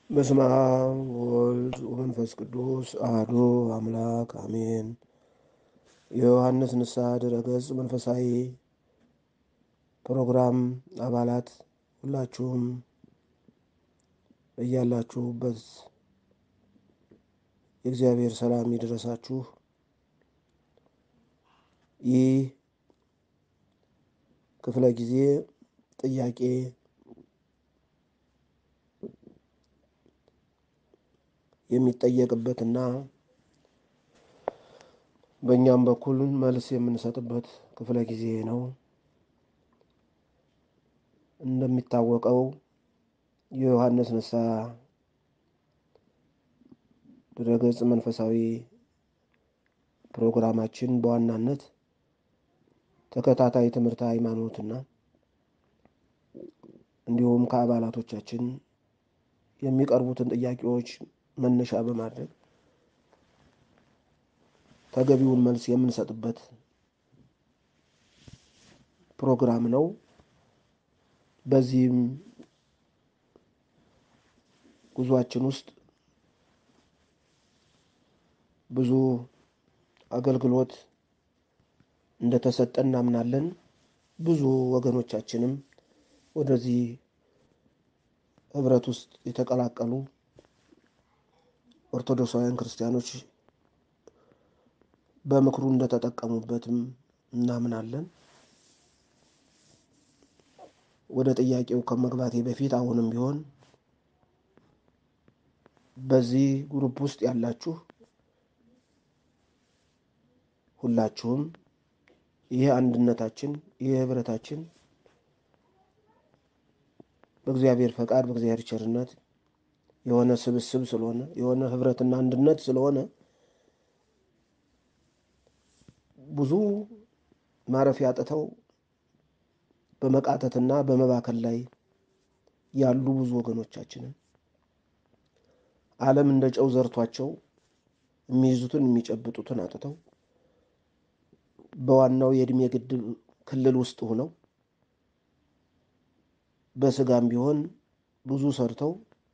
በስመ አብ ወወልድ ወመንፈስ ቅዱስ አሐዱ አምላክ አሜን። የዮሐንስ ንስሐ ድረገጽ መንፈሳዊ ፕሮግራም አባላት ሁላችሁም እያላችሁበት የእግዚአብሔር ሰላም ይድረሳችሁ። ይህ ክፍለ ጊዜ ጥያቄ የሚጠየቅበትና በእኛም በኩል መልስ የምንሰጥበት ክፍለ ጊዜ ነው። እንደሚታወቀው የዮሐንስ ንስሐ ድረገጽ መንፈሳዊ ፕሮግራማችን በዋናነት ተከታታይ ትምህርተ ሃይማኖትና እንዲሁም ከአባላቶቻችን የሚቀርቡትን ጥያቄዎች መነሻ በማድረግ ተገቢውን መልስ የምንሰጥበት ፕሮግራም ነው። በዚህም ጉዟችን ውስጥ ብዙ አገልግሎት እንደተሰጠ እናምናለን። ብዙ ወገኖቻችንም ወደዚህ ህብረት ውስጥ የተቀላቀሉ ኦርቶዶክሳውያን ክርስቲያኖች በምክሩ እንደተጠቀሙበትም እናምናለን። ወደ ጥያቄው ከመግባቴ በፊት አሁንም ቢሆን በዚህ ግሩፕ ውስጥ ያላችሁ ሁላችሁም ይህ አንድነታችን ይህ ህብረታችን በእግዚአብሔር ፈቃድ በእግዚአብሔር ቸርነት የሆነ ስብስብ ስለሆነ የሆነ ህብረትና አንድነት ስለሆነ ብዙ ማረፊያ አጥተው በመቃተትና በመባከል ላይ ያሉ ብዙ ወገኖቻችንን ዓለም እንደ ጨው ዘርቷቸው የሚይዙትን የሚጨብጡትን አጥተው በዋናው የእድሜ ግድብ ክልል ውስጥ ሆነው በስጋም ቢሆን ብዙ ሰርተው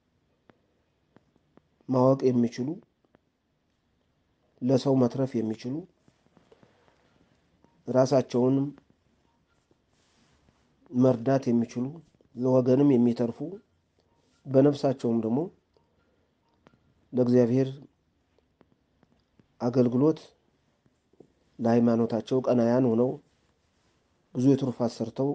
ማወቅ የሚችሉ ለሰው መትረፍ የሚችሉ ራሳቸውንም መርዳት የሚችሉ ለወገንም የሚተርፉ በነፍሳቸውም ደግሞ ለእግዚአብሔር አገልግሎት ለሃይማኖታቸው ቀናያን ሆነው ብዙ የትሩፋት ሰርተው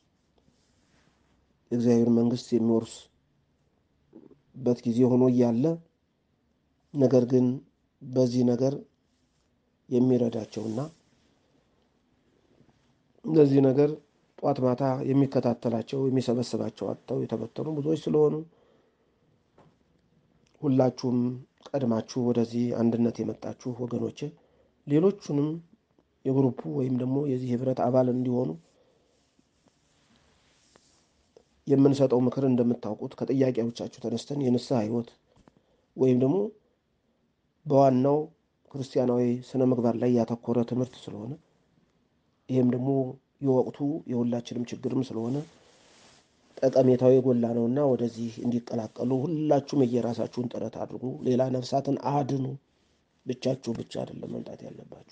የእግዚአብሔር መንግሥት የሚወርሱበት ጊዜ ሆኖ እያለ ነገር ግን በዚህ ነገር የሚረዳቸውና ለዚህ ነገር ጧት ማታ የሚከታተላቸው የሚሰበስባቸው አጥተው የተበተኑ ብዙዎች ስለሆኑ ሁላችሁም ቀድማችሁ ወደዚህ አንድነት የመጣችሁ ወገኖቼ ሌሎቹንም የግሩፑ ወይም ደግሞ የዚህ ህብረት አባል እንዲሆኑ የምንሰጠው ምክር እንደምታውቁት ከጥያቄዎቻችሁ ተነስተን የንስሐ ህይወት ወይም ደግሞ በዋናው ክርስቲያናዊ ስነ ምግባር ላይ ያተኮረ ትምህርት ስለሆነ ይህም ደግሞ የወቅቱ የሁላችንም ችግርም ስለሆነ ጠቀሜታው የጎላ ነውና ወደዚህ እንዲቀላቀሉ ሁላችሁም የየራሳችሁን ጥረት አድርጉ። ሌላ ነፍሳትን አድኑ። ብቻችሁ ብቻ አይደለም መምጣት ያለባችሁ።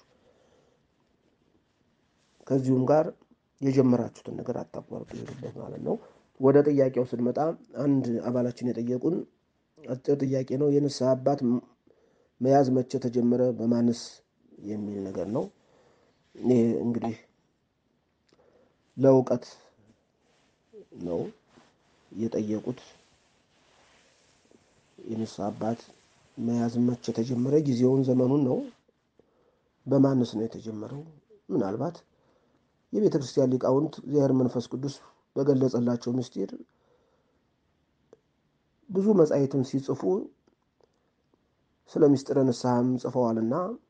ከዚሁም ጋር የጀመራችሁትን ነገር አታቋርጡ ይሄዱበት ማለት ነው። ወደ ጥያቄው ስንመጣ አንድ አባላችን የጠየቁን አጭር ጥያቄ ነው። የንስሐ አባት መያዝ መቼ ተጀመረ? በማንስ የሚል ነገር ነው። ይህ እንግዲህ ለእውቀት ነው የጠየቁት። የንስሐ አባት መያዝ መቼ ተጀመረ? ጊዜውን ዘመኑን ነው። በማንስ ነው የተጀመረው? ምናልባት የቤተ ክርስቲያን ሊቃውንት እግዚአብሔር መንፈስ ቅዱስ በገለጸላቸው ምስጢር ብዙ መጻሕፍትን ሲጽፉ ስለ ምስጢረ ንስሐም ጽፈዋልና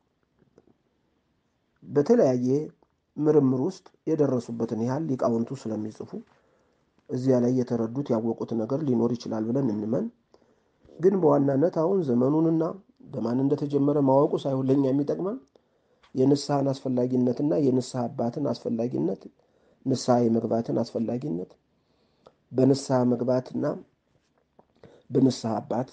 በተለያየ ምርምር ውስጥ የደረሱበትን ያህል ሊቃውንቱ ስለሚጽፉ እዚያ ላይ የተረዱት ያወቁት ነገር ሊኖር ይችላል ብለን እንመን። ግን በዋናነት አሁን ዘመኑንና በማን እንደተጀመረ ማወቁ ሳይሆን ለእኛ የሚጠቅመን የንስሐን አስፈላጊነትና የንስሐ አባትን አስፈላጊነት ንስሐ የመግባትን አስፈላጊነት በንስሐ መግባትና በንስሐ አባት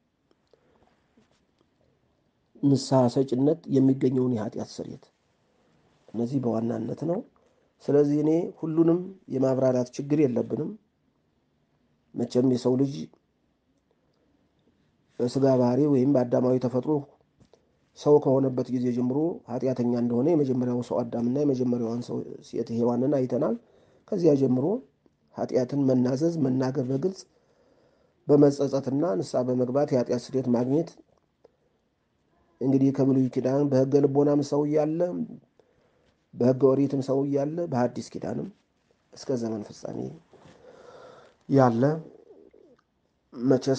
ንስሐ ሰጭነት የሚገኘውን የኃጢአት ስርየት እነዚህ በዋናነት ነው። ስለዚህ እኔ ሁሉንም የማብራራት ችግር የለብንም። መቼም የሰው ልጅ በስጋ ባህሪ ወይም በአዳማዊ ተፈጥሮ ሰው ከሆነበት ጊዜ ጀምሮ ኃጢአተኛ እንደሆነ የመጀመሪያው ሰው አዳምና የመጀመሪያዋን ሰው ሴት ሔዋንን አይተናል። ከዚያ ጀምሮ ኃጢአትን መናዘዝ፣ መናገር በግልጽ በመጸጸትና ንስሐ በመግባት የኃጢአት ስርየት ማግኘት እንግዲህ ከብሉይ ኪዳን በሕገ ልቦናም ሰው እያለ በሕገ ኦሪትም ሰው እያለ በሐዲስ ኪዳንም እስከ ዘመን ፍጻሜ ያለ መቼስ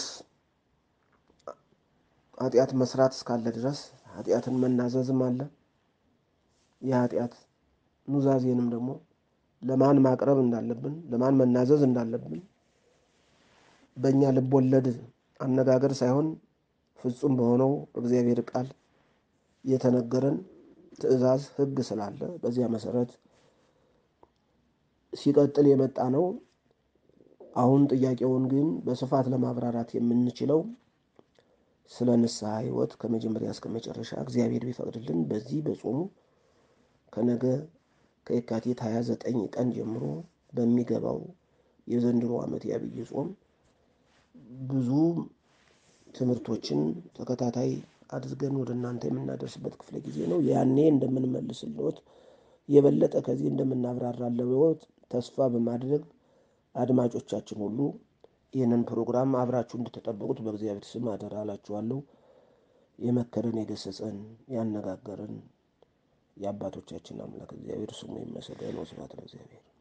ኃጢአት መስራት እስካለ ድረስ ኃጢአትን መናዘዝም አለ። የኃጢአት ኑዛዜንም ደግሞ ለማን ማቅረብ እንዳለብን ለማን መናዘዝ እንዳለብን በእኛ ልብ ወለድ አነጋገር ሳይሆን ፍጹም በሆነው እግዚአብሔር ቃል የተነገረን ትእዛዝ ሕግ ስላለ በዚያ መሰረት ሲቀጥል የመጣ ነው። አሁን ጥያቄውን ግን በስፋት ለማብራራት የምንችለው ስለ ንስሐ ሕይወት ከመጀመሪያ እስከ መጨረሻ እግዚአብሔር ቢፈቅድልን በዚህ በጾሙ ከነገ ከየካቲት 29 ቀን ጀምሮ በሚገባው የዘንድሮ ዓመት የአብይ ጾም ብዙ ትምህርቶችን ተከታታይ አድርገን ወደ እናንተ የምናደርስበት ክፍለ ጊዜ ነው። ያኔ እንደምንመልስልዎት የበለጠ ከዚህ እንደምናብራራለዎት ተስፋ በማድረግ አድማጮቻችን ሁሉ ይህንን ፕሮግራም አብራችሁ እንድትጠበቁት በእግዚአብሔር ስም አደራ እላችኋለሁ። የመከረን የገሰጸን ያነጋገረን የአባቶቻችን አምላክ እግዚአብሔር ስሙ ይመሰገን። ወስብሐት ለእግዚአብሔር።